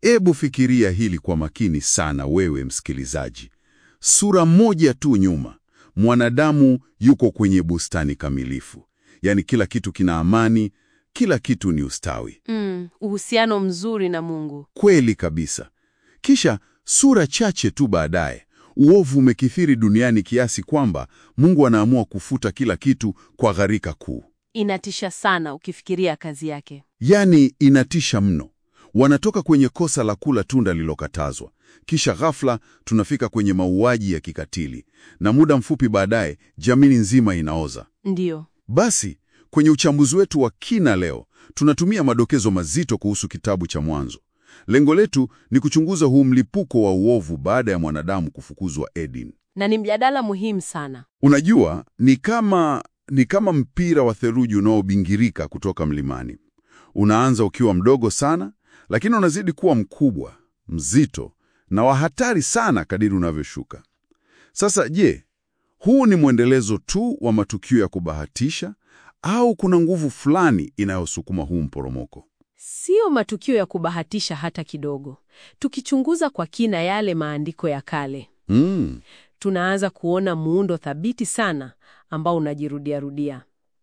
Ebu fikiria hili kwa makini sana, wewe msikilizaji. Sura moja tu nyuma, mwanadamu yuko kwenye bustani kamilifu, yaani kila kitu kina amani, kila kitu ni ustawi. Mm, uhusiano mzuri na Mungu. Kweli kabisa. Kisha sura chache tu baadaye, uovu umekithiri duniani kiasi kwamba Mungu anaamua kufuta kila kitu kwa gharika kuu. Inatisha sana ukifikiria kazi yake. Yaani inatisha mno. Wanatoka kwenye kosa la kula tunda lilokatazwa, kisha ghafla tunafika kwenye mauaji ya kikatili, na muda mfupi baadaye jamii nzima inaoza. Ndiyo. Basi kwenye uchambuzi wetu wa kina leo tunatumia madokezo mazito kuhusu kitabu cha Mwanzo. Lengo letu ni kuchunguza huu mlipuko wa uovu baada ya mwanadamu kufukuzwa Eden. Na ni mjadala muhimu sana. Unajua, ni kama ni kama mpira wa theluji unaobingirika kutoka mlimani. Unaanza ukiwa mdogo sana, lakini unazidi kuwa mkubwa, mzito na wa hatari sana kadiri unavyoshuka. Sasa je, huu ni mwendelezo tu wa matukio ya kubahatisha au kuna nguvu fulani inayosukuma huu mporomoko? Sio matukio ya kubahatisha hata kidogo. Tukichunguza kwa kina yale maandiko ya kale, Mm, tunaanza kuona muundo thabiti sana ambao unajirudiarudia.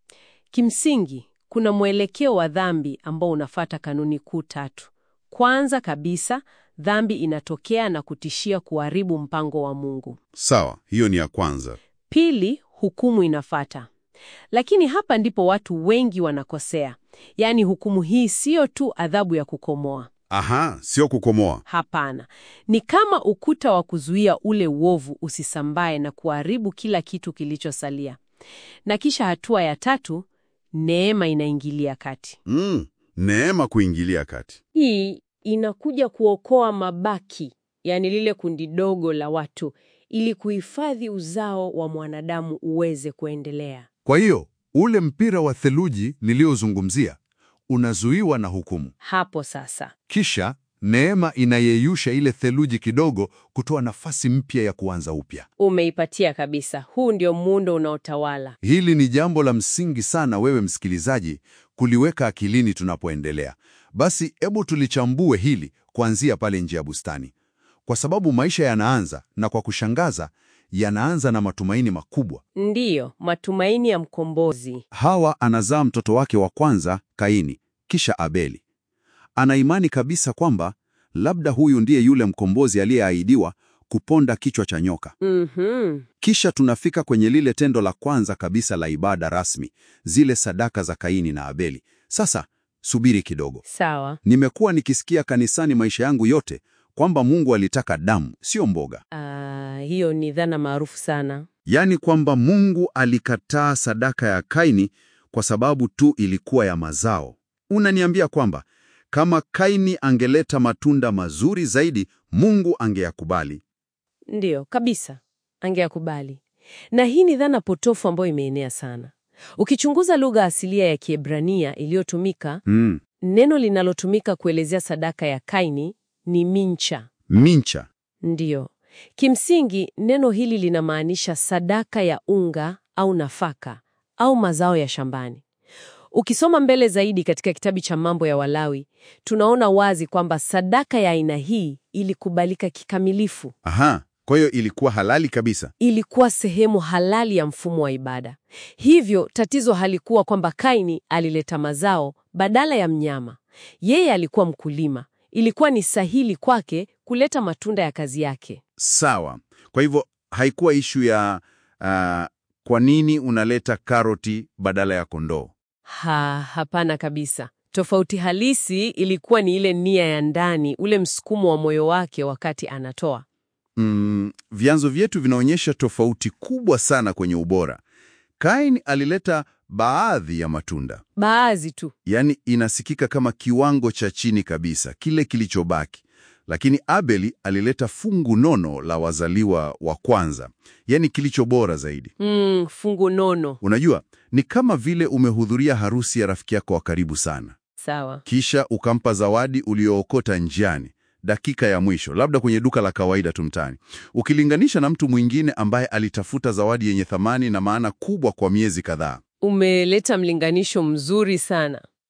Kimsingi, kuna mwelekeo wa dhambi ambao unafata kanuni kuu tatu. Kwanza kabisa, dhambi inatokea na kutishia kuharibu mpango wa Mungu. sawa, hiyo ni ya kwanza. Pili, hukumu inafata. Lakini hapa ndipo watu wengi wanakosea. Yaani hukumu hii siyo tu adhabu ya kukomoa. Aha, sio kukomoa. Hapana, ni kama ukuta wa kuzuia ule uovu usisambae na kuharibu kila kitu kilichosalia. Na kisha hatua ya tatu, neema inaingilia kati. Mm, neema kuingilia kati. Hii inakuja kuokoa mabaki, yaani lile kundi dogo la watu, ili kuhifadhi uzao wa mwanadamu uweze kuendelea. Kwa hiyo ule mpira wa theluji niliozungumzia unazuiwa na hukumu, Hapo sasa kisha neema inayeyusha ile theluji kidogo, kutoa nafasi mpya ya kuanza upya. umeipatia kabisa. Huu ndio muundo unaotawala. Hili ni jambo la msingi sana, wewe msikilizaji, kuliweka akilini tunapoendelea. Basi hebu tulichambue hili kuanzia pale nje ya bustani, kwa sababu maisha yanaanza, na kwa kushangaza, yanaanza na matumaini makubwa. Ndiyo, matumaini ya mkombozi. Hawa anazaa mtoto wake wa kwanza Kaini, kisha Abeli. Ana imani kabisa kwamba labda huyu ndiye yule mkombozi aliyeahidiwa kuponda kichwa cha nyoka. Mhm. Kisha tunafika kwenye lile tendo la kwanza kabisa la ibada rasmi, zile sadaka za Kaini na Abeli. Sasa subiri kidogo. Sawa. Nimekuwa nikisikia kanisani maisha yangu yote kwamba Mungu alitaka damu, sio mboga. Ah, hiyo ni dhana maarufu sana. Yaani kwamba Mungu alikataa sadaka ya Kaini kwa sababu tu ilikuwa ya mazao. Unaniambia kwamba kama Kaini angeleta matunda mazuri zaidi, Mungu angeyakubali. Ndiyo, kabisa. Angeyakubali. Na hii ni dhana potofu ambayo imeenea sana. Ukichunguza lugha asilia ya Kiebrania iliyotumika, Mm. neno linalotumika kuelezea sadaka ya Kaini ni mincha. Mincha. Ndiyo. Kimsingi, neno hili linamaanisha sadaka ya unga au nafaka au mazao ya shambani. Ukisoma mbele zaidi katika kitabu cha Mambo ya Walawi, tunaona wazi kwamba sadaka ya aina hii ilikubalika kikamilifu. Aha, kwa hiyo ilikuwa halali kabisa. Ilikuwa sehemu halali ya mfumo wa ibada. Hivyo tatizo halikuwa kwamba Kaini alileta mazao badala ya mnyama. Yeye alikuwa mkulima. Ilikuwa ni sahili kwake kuleta matunda ya kazi yake. Sawa. Kwa hivyo haikuwa ishu ya ah, kwa nini unaleta karoti badala ya kondoo. Ha, hapana kabisa. Tofauti halisi ilikuwa ni ile nia ya ndani, ule msukumo wa moyo wake wakati anatoa. Mm, vyanzo vyetu vinaonyesha tofauti kubwa sana kwenye ubora. Kain alileta baadhi ya matunda, Baadhi tu. yaani inasikika kama kiwango cha chini kabisa, kile kilichobaki. Lakini Abeli alileta fungu nono la wazaliwa wa kwanza, yaani kilicho bora zaidi. Mm, fungu nono. Unajua, ni kama vile umehudhuria harusi ya rafiki yako wa karibu sana, Sawa. kisha ukampa zawadi uliookota njiani dakika ya mwisho, labda kwenye duka la kawaida tu mtaani, ukilinganisha na mtu mwingine ambaye alitafuta zawadi yenye thamani na maana kubwa kwa miezi kadhaa. Umeleta mlinganisho mzuri sana.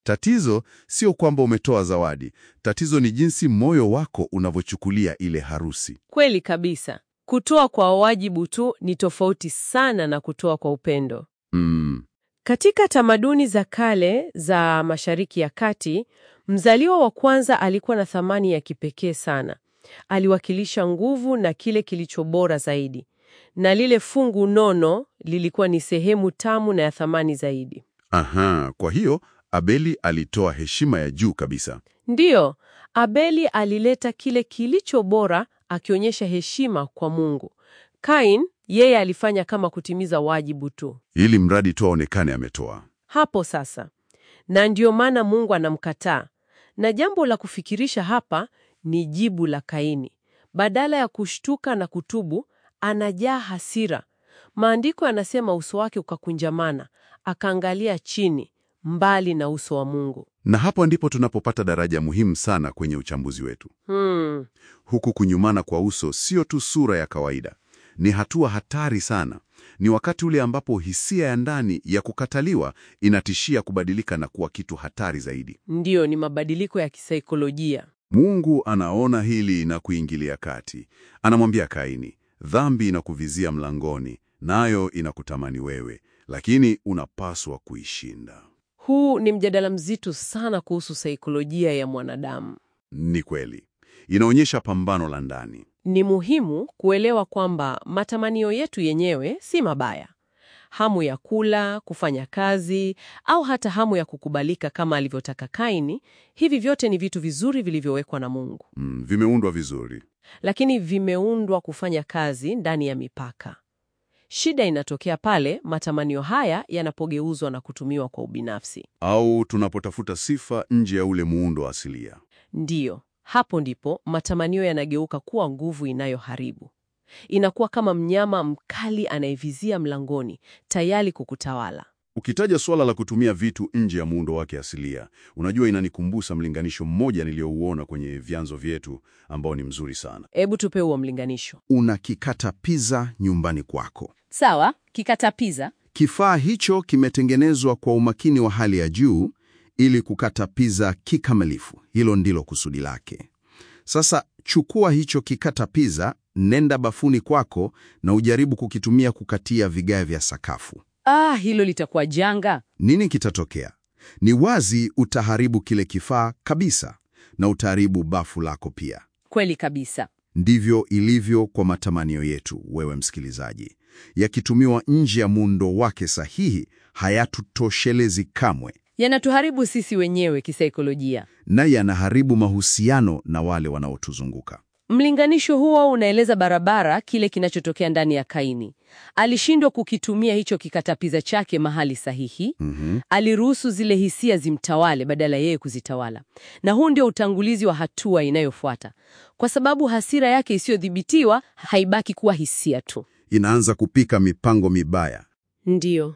Tatizo sio kwamba umetoa zawadi. Tatizo ni jinsi moyo wako unavyochukulia ile harusi. Kweli kabisa. Kutoa kwa wajibu tu ni tofauti sana na kutoa kwa upendo. Mm. Katika tamaduni za kale za Mashariki ya Kati, mzaliwa wa kwanza alikuwa na thamani ya kipekee sana. Aliwakilisha nguvu na kile kilicho bora zaidi, na lile fungu nono lilikuwa ni sehemu tamu na ya thamani zaidi. Aha, kwa hiyo Abeli alitoa heshima ya juu kabisa. Ndiyo, Abeli alileta kile kilicho bora, akionyesha heshima kwa Mungu. Kain yeye alifanya kama kutimiza wajibu tu. ili mradi tu aonekane ametoa. Hapo sasa, na ndiyo maana Mungu anamkataa. Na jambo la kufikirisha hapa ni jibu la Kaini. Badala ya kushtuka na kutubu, anajaa hasira. Maandiko yanasema uso wake ukakunjamana, akaangalia chini, mbali na uso wa Mungu. Na hapo ndipo tunapopata daraja muhimu sana kwenye uchambuzi wetu. Hmm. Huku kunyumana kwa uso sio tu sura ya kawaida, ni hatua hatari sana. Ni wakati ule ambapo hisia ya ndani ya kukataliwa inatishia kubadilika na kuwa kitu hatari zaidi. Ndiyo, ni mabadiliko ya kisaikolojia. Mungu anaona hili na kuingilia kati. Anamwambia Kaini, dhambi inakuvizia mlangoni, nayo inakutamani wewe, lakini unapaswa kuishinda. Huu ni mjadala mzito sana kuhusu saikolojia ya mwanadamu. Ni kweli, inaonyesha pambano la ndani. Ni muhimu kuelewa kwamba matamanio yetu yenyewe si mabaya. Hamu ya kula, kufanya kazi, au hata hamu ya kukubalika kama alivyotaka Kaini, hivi vyote ni vitu vizuri vilivyowekwa na Mungu, Mm, vimeundwa vizuri. lakini vimeundwa kufanya kazi ndani ya mipaka. Shida inatokea pale matamanio haya yanapogeuzwa na kutumiwa kwa ubinafsi. Au tunapotafuta sifa nje ya ule muundo asilia. Ndiyo, hapo ndipo matamanio yanageuka kuwa nguvu inayoharibu. Inakuwa kama mnyama mkali anayevizia mlangoni, tayari kukutawala. Ukitaja suala la kutumia vitu nje ya muundo wake asilia, unajua inanikumbusa mlinganisho mmoja niliyouona kwenye vyanzo vyetu ambao ni mzuri sana. Hebu tupe huo mlinganisho. Unakikata pizza nyumbani kwako. Sawa, kikata pizza. Kifaa hicho kimetengenezwa kwa umakini wa hali ya juu ili kukata pizza kikamilifu. Hilo ndilo kusudi lake. Sasa chukua hicho kikata pizza, nenda bafuni kwako na ujaribu kukitumia kukatia vigae vya sakafu. Ah, hilo litakuwa janga. Nini kitatokea? Ni wazi utaharibu kile kifaa kabisa na utaharibu bafu lako pia. Kweli kabisa. Ndivyo ilivyo kwa matamanio yetu, wewe msikilizaji. Yakitumiwa nje ya muundo wake sahihi, hayatutoshelezi kamwe Yanatuharibu sisi wenyewe kisaikolojia. na yanaharibu mahusiano na wale wanaotuzunguka. Mlinganisho huo unaeleza barabara kile kinachotokea ndani ya Kaini. Alishindwa kukitumia hicho kikatapiza chake mahali sahihi. Mhm. Aliruhusu zile hisia zimtawale badala yeye kuzitawala. Na huu ndio utangulizi wa hatua inayofuata, kwa sababu hasira yake isiyodhibitiwa haibaki kuwa hisia tu. Inaanza kupika mipango mibaya. Ndiyo,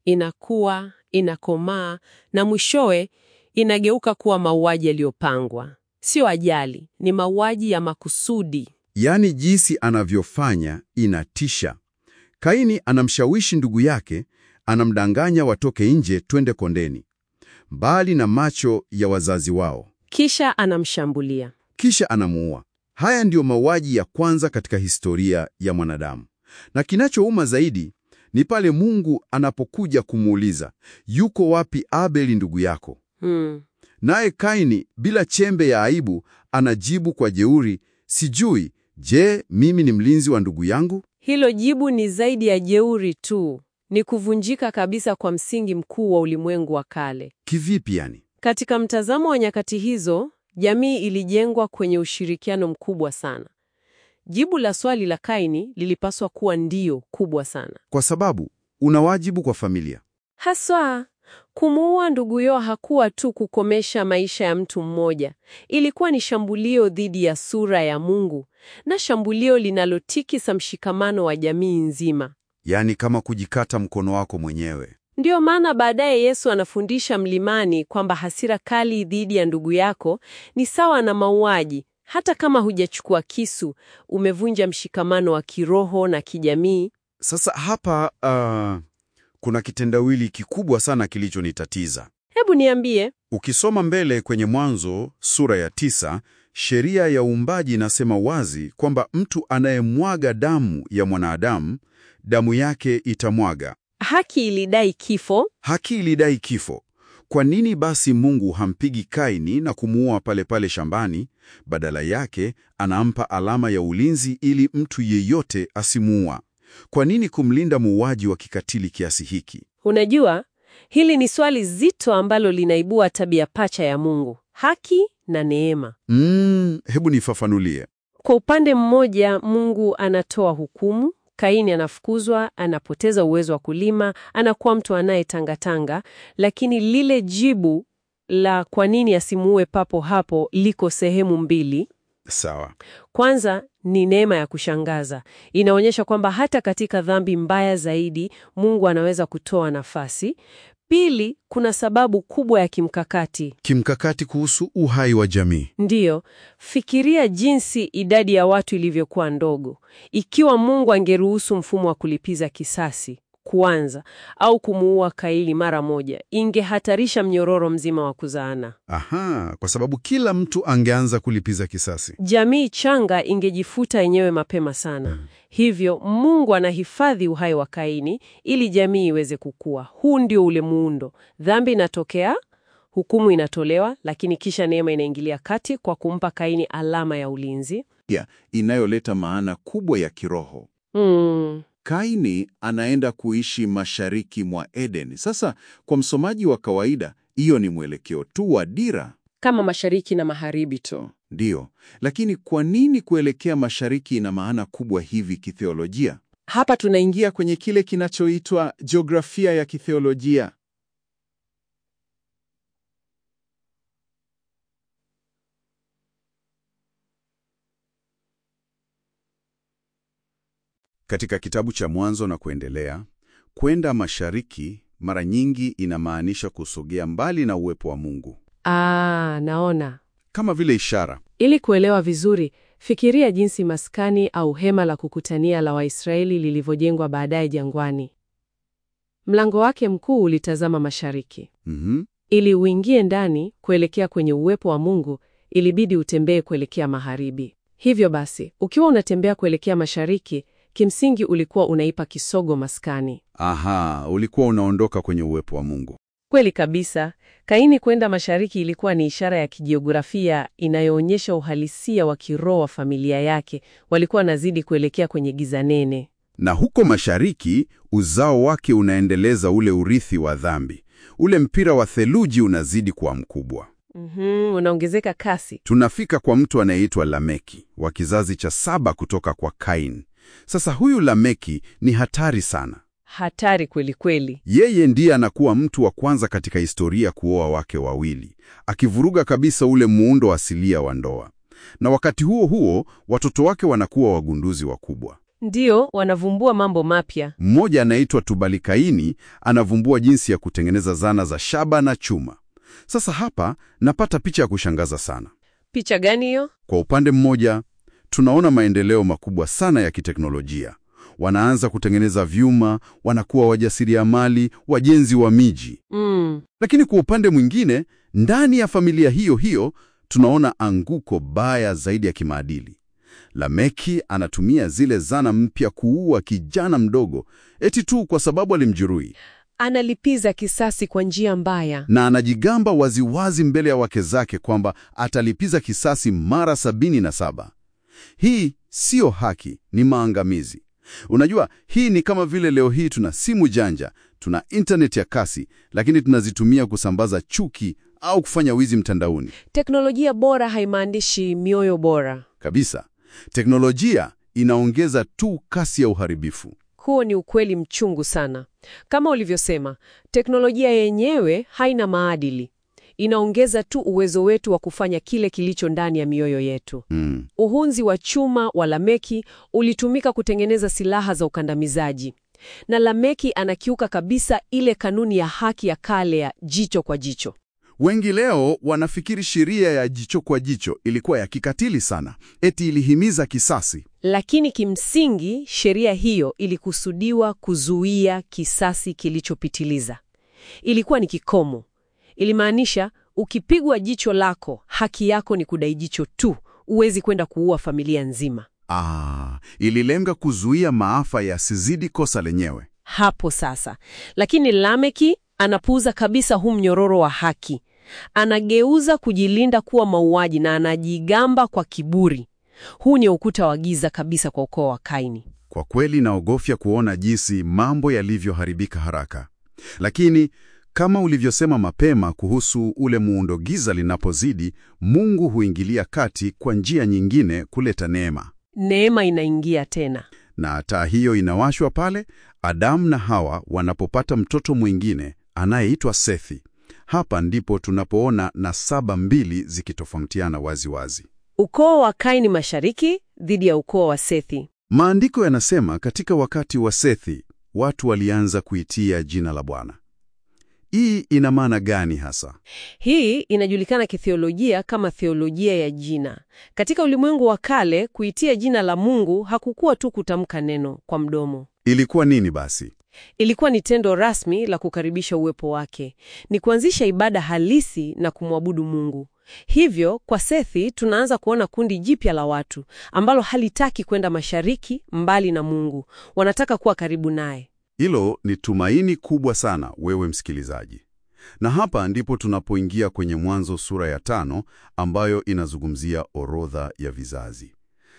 inakuwa inakomaa, na mwishowe inageuka kuwa mauaji yaliyopangwa. Sio ajali, ni mauaji ya makusudi. Yaani jinsi anavyofanya inatisha. Kaini anamshawishi ndugu yake, anamdanganya watoke nje twende kondeni, mbali na macho ya wazazi wao, Kisha anamshambulia. kisha anamuua. Haya ndiyo mauaji ya kwanza katika historia ya mwanadamu, na kinachouma zaidi ni pale Mungu anapokuja kumuuliza, yuko wapi Abeli ndugu yako? Hmm. Naye Kaini bila chembe ya aibu anajibu kwa jeuri, sijui. Je, mimi ni mlinzi wa ndugu yangu? Hilo jibu ni zaidi ya jeuri tu, ni kuvunjika kabisa kwa msingi mkuu wa ulimwengu wa kale. Kivipi yani? Katika mtazamo wa nyakati hizo, jamii ilijengwa kwenye ushirikiano mkubwa sana. Jibu la swali la Kaini lilipaswa kuwa ndio kubwa sana. Kwa sababu una wajibu kwa familia. Haswa, kumuua ndugu yao hakuwa tu kukomesha maisha ya mtu mmoja. Ilikuwa ni shambulio dhidi ya sura ya Mungu na shambulio linalotikisa mshikamano wa jamii nzima. Yaani kama kujikata mkono wako mwenyewe. Ndiyo maana baadaye Yesu anafundisha mlimani kwamba hasira kali dhidi ya ndugu yako ni sawa na mauaji. Hata kama hujachukua kisu, umevunja mshikamano wa kiroho na kijamii. Sasa hapa uh, kuna kitendawili kikubwa sana kilichonitatiza. Hebu niambie. Ukisoma mbele kwenye Mwanzo sura ya tisa, sheria ya uumbaji inasema wazi kwamba mtu anayemwaga damu ya mwanadamu, damu yake itamwaga. Haki ilidai kifo. Haki ilidai kifo. Kwa nini basi Mungu hampigi Kaini na kumuua pale pale shambani? Badala yake anampa alama ya ulinzi ili mtu yeyote asimuua. Kwa nini kumlinda muuaji wa kikatili kiasi hiki? Unajua, hili ni swali zito ambalo linaibua tabia pacha ya Mungu, haki na neema. Mm, hebu nifafanulie. Kwa upande mmoja, Mungu anatoa hukumu. Kaini anafukuzwa, anapoteza uwezo wa kulima, anakuwa mtu anayetangatanga, lakini lile jibu la kwa nini asimuue papo hapo liko sehemu mbili. Sawa. Kwanza ni neema ya kushangaza. Inaonyesha kwamba hata katika dhambi mbaya zaidi, Mungu anaweza kutoa nafasi. Pili, kuna sababu kubwa ya kimkakati. Kimkakati kuhusu uhai wa jamii. Ndiyo, fikiria jinsi idadi ya watu ilivyokuwa ndogo. Ikiwa Mungu angeruhusu mfumo wa kulipiza kisasi kuanza au kumuua Kaini mara moja, ingehatarisha mnyororo mzima wa kuzaana. Aha, kwa sababu kila mtu angeanza kulipiza kisasi. Jamii changa ingejifuta yenyewe mapema sana. Hivyo Mungu anahifadhi uhai wa Kaini ili jamii iweze kukua. Huu ndio ule muundo. Dhambi inatokea, hukumu inatolewa, lakini kisha neema inaingilia kati kwa kumpa Kaini alama ya ulinzi. ya inayoleta maana kubwa ya kiroho. Mm. Kaini anaenda kuishi mashariki mwa Eden. Sasa kwa msomaji wa kawaida, hiyo ni mwelekeo tu wa dira, Kama mashariki na magharibi tu. ndiyo. Lakini kwa nini kuelekea mashariki ina maana kubwa hivi kitheolojia? Hapa tunaingia Ingia kwenye kile kinachoitwa jiografia ya kitheolojia. Katika kitabu cha Mwanzo na kuendelea, kwenda mashariki mara nyingi inamaanisha kusogea mbali na uwepo wa Mungu, Ah, naona. kama vile ishara. Ili kuelewa vizuri, fikiria jinsi maskani au hema la kukutania la Waisraeli lilivyojengwa baadaye jangwani. Mlango wake mkuu ulitazama mashariki. Mhm. Ili uingie ndani kuelekea kwenye uwepo wa Mungu, ilibidi utembee kuelekea magharibi. Hivyo basi, ukiwa unatembea kuelekea mashariki, kimsingi ulikuwa unaipa kisogo maskani. Aha, ulikuwa unaondoka kwenye uwepo wa Mungu. Kweli kabisa. Kaini kwenda mashariki ilikuwa ni ishara ya kijiografia inayoonyesha uhalisia wa kiroho wa familia yake. Walikuwa wanazidi kuelekea kwenye giza nene. Na huko mashariki, uzao wake unaendeleza ule urithi wa dhambi. Ule mpira wa theluji unazidi kuwa mkubwa. Mhm, unaongezeka kasi. Tunafika kwa mtu anayeitwa Lameki wa kizazi cha saba kutoka kwa Kain. Sasa huyu Lameki ni hatari sana. Hatari kweli kweli. Yeye ndiye anakuwa mtu wa kwanza katika historia kuoa wake wawili, akivuruga kabisa ule muundo asilia wa ndoa. Na wakati huo huo, watoto wake wanakuwa wagunduzi wakubwa. Ndiyo, wanavumbua mambo mapya. Mmoja anaitwa Tubalikaini anavumbua jinsi ya kutengeneza zana za shaba na chuma. Sasa hapa napata picha ya kushangaza sana. Picha gani hiyo? Kwa upande mmoja, tunaona maendeleo makubwa sana ya kiteknolojia. Wanaanza kutengeneza vyuma, wanakuwa wajasiriamali, wajenzi wa miji. Mm. Lakini kwa upande mwingine, ndani ya familia hiyo hiyo tunaona anguko baya zaidi ya kimaadili. Lameki anatumia zile zana mpya kuua kijana mdogo eti tu kwa sababu alimjeruhi, Analipiza kisasi kwa njia mbaya. na anajigamba waziwazi mbele ya wake zake kwamba atalipiza kisasi mara sabini na saba. Hii siyo haki, ni maangamizi. Unajua, hii ni kama vile leo hii tuna simu janja, tuna intaneti ya kasi, lakini tunazitumia kusambaza chuki au kufanya wizi mtandaoni. Teknolojia bora haimaanishi mioyo bora. Kabisa, teknolojia inaongeza tu kasi ya uharibifu. Huo ni ukweli mchungu sana. Kama ulivyosema, teknolojia yenyewe haina maadili. Inaongeza tu uwezo wetu wa kufanya kile kilicho ndani ya mioyo yetu. Mm. Uhunzi wa chuma wa Lameki ulitumika kutengeneza silaha za ukandamizaji, na Lameki anakiuka kabisa ile kanuni ya haki ya kale ya jicho kwa jicho. Wengi leo wanafikiri sheria ya jicho kwa jicho ilikuwa ya kikatili sana, eti ilihimiza kisasi. Lakini kimsingi sheria hiyo ilikusudiwa kuzuia kisasi kilichopitiliza. Ilikuwa ni kikomo. Ilimaanisha ukipigwa jicho lako, haki yako ni kudai jicho tu, huwezi kwenda kuua familia nzima. Ah, ililenga kuzuia maafa yasizidi kosa lenyewe. Hapo sasa. Lakini Lameki anapuuza kabisa huu mnyororo wa haki. Anageuza kujilinda kuwa mauaji na anajigamba kwa kiburi. Huu ni ukuta wa giza kabisa kwa ukoo wa Kaini. Kwa kweli naogofya kuona jinsi mambo yalivyoharibika haraka. Lakini kama ulivyosema mapema kuhusu ule muundo giza linapozidi, Mungu huingilia kati kwa njia nyingine kuleta neema. Neema inaingia tena. Na taa hiyo inawashwa pale Adamu na Hawa wanapopata mtoto mwingine anayeitwa Sethi. Hapa ndipo tunapoona nasaba mbili zikitofautiana wazi wazi. Ukoo wa Kaini mashariki dhidi ya ukoo wa Sethi. Maandiko yanasema katika wakati wa Sethi watu walianza kuitia jina la Bwana. Hii ina maana gani hasa? Hii inajulikana kithiolojia kama theolojia ya jina. Katika ulimwengu wa kale, kuitia jina la Mungu hakukuwa tu kutamka neno kwa mdomo. Ilikuwa nini basi? Ilikuwa ni tendo rasmi la kukaribisha uwepo wake, ni kuanzisha ibada halisi na kumwabudu Mungu. Hivyo kwa Sethi tunaanza kuona kundi jipya la watu ambalo halitaki kwenda mashariki mbali na Mungu, wanataka kuwa karibu naye. Hilo ni tumaini kubwa sana, wewe msikilizaji. Na hapa ndipo tunapoingia kwenye Mwanzo sura ya tano ambayo inazungumzia orodha ya vizazi.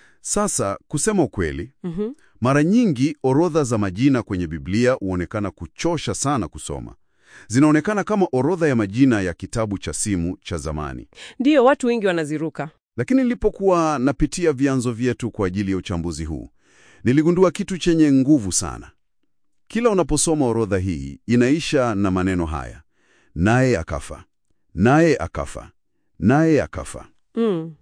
Sasa kusema ukweli, Mhm. mara nyingi orodha za majina kwenye Biblia huonekana kuchosha sana kusoma. Zinaonekana kama orodha ya majina ya kitabu cha simu cha zamani. Ndiyo, watu wengi wanaziruka. Lakini nilipokuwa napitia vyanzo vyetu kwa ajili ya uchambuzi huu, niligundua kitu chenye nguvu sana. Kila unaposoma orodha hii inaisha na maneno haya: naye akafa, naye akafa, naye akafa. Mm.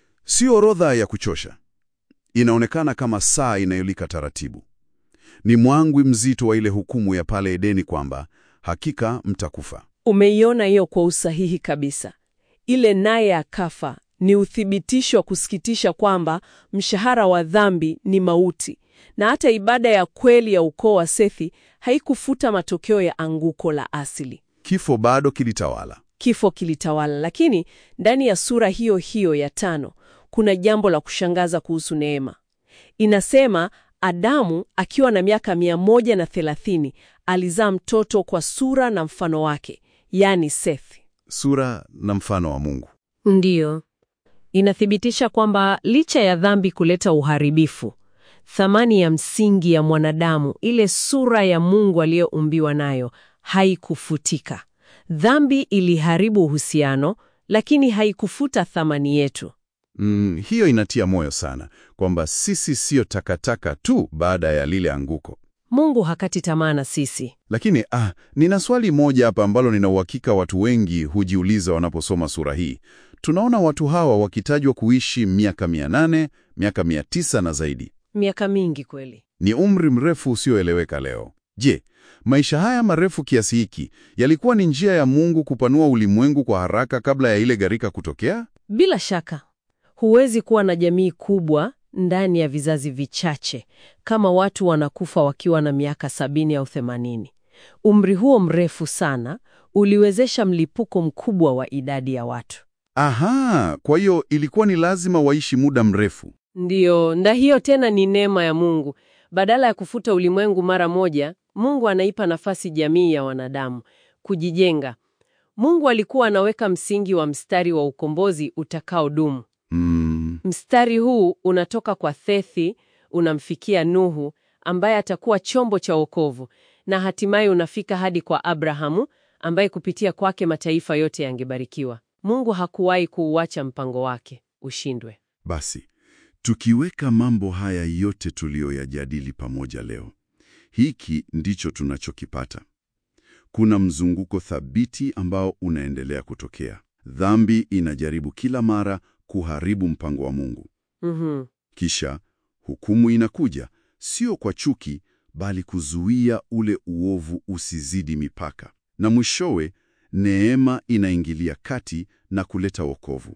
Si orodha ya kuchosha. Inaonekana kama saa inayolika taratibu. Ni mwangwi mzito wa ile hukumu ya pale Edeni kwamba hakika mtakufa. Umeiona hiyo kwa usahihi kabisa. Ile naye akafa ni uthibitisho wa kusikitisha kwamba mshahara wa dhambi ni mauti, na hata ibada ya kweli ya ukoo wa Sethi haikufuta matokeo ya anguko la asili. Kifo bado kilitawala. Kifo kilitawala, lakini ndani ya sura hiyo hiyo ya tano kuna jambo la kushangaza kuhusu neema. Inasema Adamu akiwa na miaka mia moja na thelathini alizaa mtoto kwa sura na mfano wake, yaani Sethi. Sura na mfano wa Mungu. Ndiyo, inathibitisha kwamba licha ya dhambi kuleta uharibifu, thamani ya msingi ya mwanadamu, ile sura ya Mungu aliyoumbiwa nayo, haikufutika. Dhambi iliharibu uhusiano, lakini haikufuta thamani yetu. Mm, hiyo inatia moyo sana kwamba sisi siyo takataka tu baada ya lile anguko. Mungu hakati tamaa na sisi. Lakini ah, nina swali moja hapa ambalo nina uhakika watu wengi hujiuliza wanaposoma sura hii. Tunaona watu hawa wakitajwa kuishi miaka mia nane, miaka mia tisa na zaidi. Miaka mingi kweli. Ni umri mrefu usioeleweka leo. Je, maisha haya marefu kiasi hiki yalikuwa ni njia ya Mungu kupanua ulimwengu kwa haraka kabla ya ile gharika kutokea? Bila shaka, huwezi kuwa na jamii kubwa ndani ya vizazi vichache kama watu wanakufa wakiwa na miaka sabini au themanini. Umri huo mrefu sana uliwezesha mlipuko mkubwa wa idadi ya watu. Aha, kwa hiyo ilikuwa ni lazima waishi muda mrefu. Ndiyo, na hiyo tena ni neema ya Mungu. Badala ya kufuta ulimwengu mara moja, Mungu anaipa nafasi jamii ya wanadamu kujijenga. Mungu alikuwa anaweka msingi wa mstari wa ukombozi utakaodumu. Mm, Mstari huu unatoka kwa Sethi unamfikia Nuhu ambaye atakuwa chombo cha wokovu na hatimaye unafika hadi kwa Abrahamu ambaye kupitia kwake mataifa yote yangebarikiwa. Mungu hakuwahi kuuacha mpango wake ushindwe. basi tukiweka mambo haya yote tuliyoyajadili pamoja leo, hiki ndicho tunachokipata. Kuna mzunguko thabiti ambao unaendelea kutokea. Dhambi inajaribu kila mara kuharibu mpango wa Mungu. Mhm. Kisha hukumu inakuja, sio kwa chuki, bali kuzuia ule uovu usizidi mipaka. Na mwishowe, neema inaingilia kati na kuleta wokovu.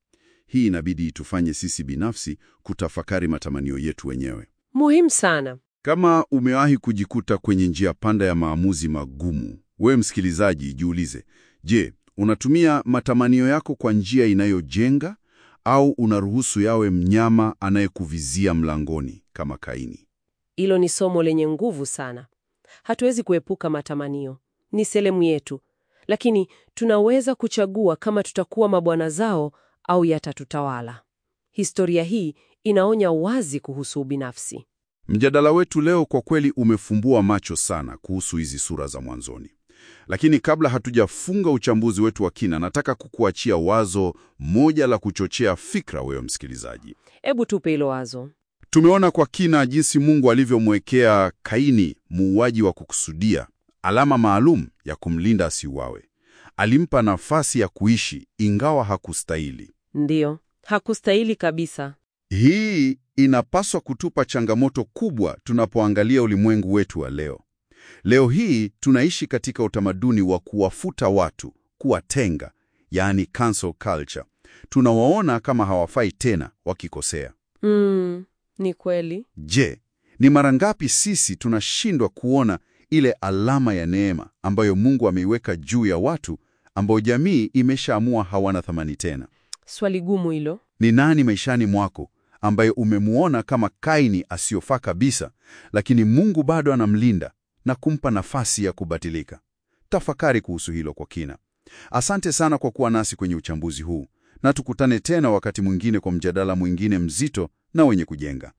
Hii inabidi itufanye sisi binafsi kutafakari matamanio yetu wenyewe. Muhimu sana. Kama umewahi kujikuta kwenye njia panda ya maamuzi magumu, wewe msikilizaji, jiulize, je, unatumia matamanio yako kwa njia inayojenga au unaruhusu yawe mnyama anayekuvizia mlangoni kama Kaini? Hilo ni somo lenye nguvu sana. Hatuwezi kuepuka matamanio, ni sehemu yetu, lakini tunaweza kuchagua kama tutakuwa mabwana zao au yatatutawala. Historia hii inaonya wazi kuhusu ubinafsi. Mjadala wetu leo kwa kweli umefumbua macho sana kuhusu hizi sura za mwanzoni. Lakini kabla hatujafunga uchambuzi wetu wa kina, nataka kukuachia wazo moja la kuchochea fikra, wewe msikilizaji. Hebu tupe hilo wazo. Tumeona kwa kina jinsi Mungu alivyomwekea Kaini, muuaji wa kukusudia, alama maalum ya kumlinda asiuawe. Alimpa nafasi ya kuishi ingawa hakustahili. Ndiyo, hakustahili kabisa. Hii inapaswa kutupa changamoto kubwa tunapoangalia ulimwengu wetu wa leo. Leo hii tunaishi katika utamaduni wa kuwafuta watu, kuwatenga, yaani cancel culture. Tunawaona kama hawafai tena wakikosea. Mm, ni kweli. Je, ni mara ngapi sisi tunashindwa kuona ile alama ya neema ambayo Mungu ameiweka juu ya watu ambao jamii imeshaamua hawana thamani tena? Swali gumu hilo. Ni nani maishani mwako ambaye umemuona kama Kaini asiyofaa kabisa, lakini Mungu bado anamlinda na kumpa nafasi ya kubatilika? Tafakari kuhusu hilo kwa kina. Asante sana kwa kuwa nasi kwenye uchambuzi huu, na tukutane tena wakati mwingine kwa mjadala mwingine mzito na wenye kujenga.